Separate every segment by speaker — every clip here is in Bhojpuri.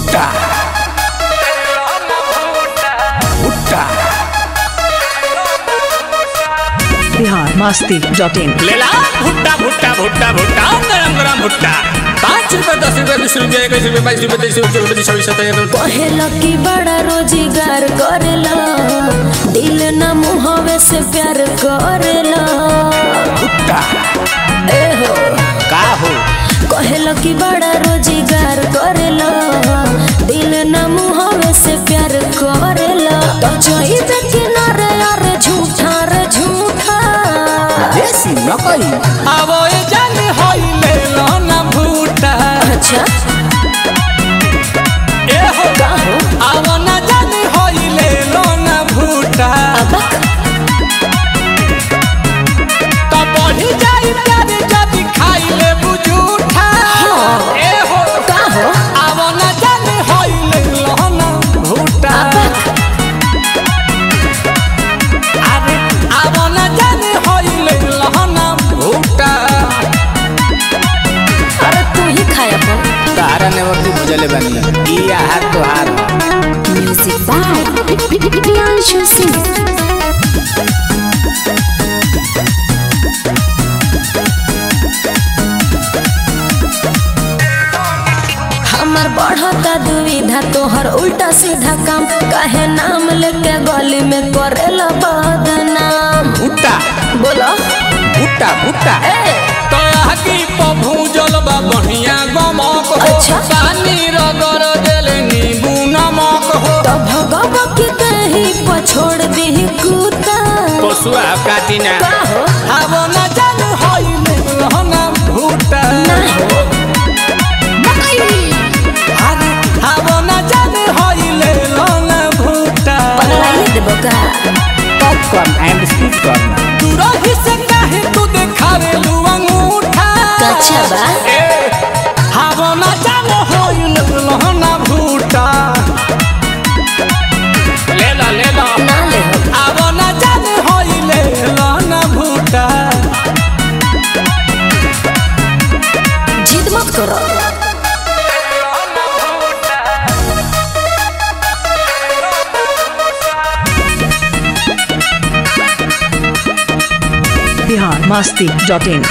Speaker 1: भुट्टा भुट्टा
Speaker 2: बिहार मस्ती डॉट इन
Speaker 1: लेला भुट्टा भुट्टा भुट्टा भुट्टा गरम गरम भुट्टा पाँच रुपए दस रुपए बीस रुपए इक्कीस रुपए बाईस रुपए तेईस रुपए चौबीस रुपए छब्बीस सत्ताईस
Speaker 3: कहेला कि बड़ा रोजगार करेला दिल न मुहवे से प्यार करेला
Speaker 1: भुट्टा
Speaker 3: ए हो
Speaker 1: का हो
Speaker 3: कहेला कि बड़ा रोजगार करेला दिल न मुहवे से प्यार करेला तो चाहिए किनारे यार झूठा रे झूठा
Speaker 1: देसी नकली
Speaker 4: आवो ए जान होई ले लो ना भूटा
Speaker 3: अच्छा
Speaker 4: ए हो
Speaker 3: का हो
Speaker 4: आवो ना जान होई ले लो ना भूटा
Speaker 3: अबक
Speaker 4: तो बढ़ी जाई प्यार जब खाई ले बुझूठा ए हो
Speaker 3: का हो
Speaker 4: आवो ना जान होई ले लो ना भूटा अरे आवो ना जान होई ले लो ना भूटा
Speaker 3: अरे तू ही खाया अपन
Speaker 1: तारा ने वक्त बुझले बनी ई आहार तोहार
Speaker 3: म्यूजिक बाय प्रियांशु सिंह हमर बढ़ता दुविधा तोहर उल्टा सीधा काम काहे नाम लेके गली में करेला बदनाम
Speaker 1: भुट्टा
Speaker 3: बोलो
Speaker 1: भुट्टा भुट्टा
Speaker 3: ए
Speaker 4: तो आगी पभूजल बा बढ़िया गमक हो
Speaker 3: अच्छा।
Speaker 4: पानी रगड़ देले नींबू नमक हो
Speaker 3: तो भगव के कहीं पछोड़ दी कुत्ता
Speaker 1: पशुआ काटी ना
Speaker 3: का हो
Speaker 4: आवो न जानू होई लहना भूटा अरे आवो न जानू होई लहना भूटा
Speaker 3: पगलाइए देबो का
Speaker 1: पॉपकॉर्न एंड स्वीट कॉर्न
Speaker 4: तू रही से काहे तू देखावे लू अंगूठा
Speaker 3: कच्चा बा
Speaker 4: ए आवो न जानू होई लहना भूटा ले ला ले ला
Speaker 3: ना ले हो
Speaker 4: आवो न जानू होई लहना भूटा
Speaker 3: जिद मत करो
Speaker 2: बिहार मस्ती डॉट इन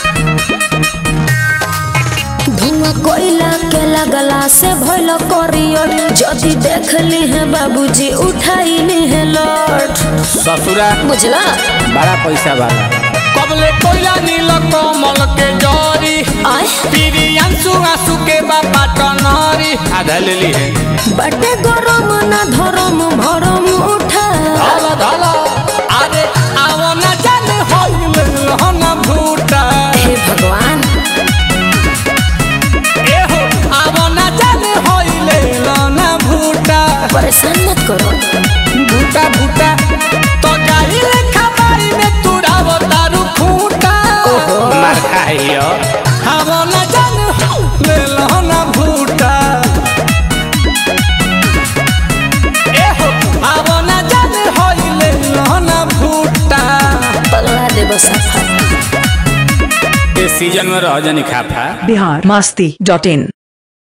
Speaker 3: धुआं कोयला के लगला से भइल करियर जदि देख ली है बाबूजी उठाई ली है लौट
Speaker 1: ससुरा
Speaker 3: बुझला
Speaker 1: बड़ा पैसा वाला
Speaker 4: कबले कोयला नील कमल के जरी
Speaker 3: आय
Speaker 4: पीरी अंसु आंसू के बाबा टनरी
Speaker 1: आधा ले ली है
Speaker 3: बटे गरम ना धरम भरम उठा
Speaker 4: धल धल अरे आवो न जाने होइल हन भूटा
Speaker 3: हे भगवान
Speaker 4: ए हो आवो न जाने होइल हन भूटा
Speaker 3: परेशान मत करो
Speaker 4: भूटा भूटा तो गाई लेखा बाई में तुराव दारू फूटा
Speaker 1: मार खाइयो
Speaker 4: आवो न जाने होइल हन भूटा ए हो आवो न जाने होइल हन भूटा
Speaker 3: पगला देबो सफा
Speaker 1: इस सीजन में रह जानी खाफा
Speaker 2: बिहार मस्ती डॉट इन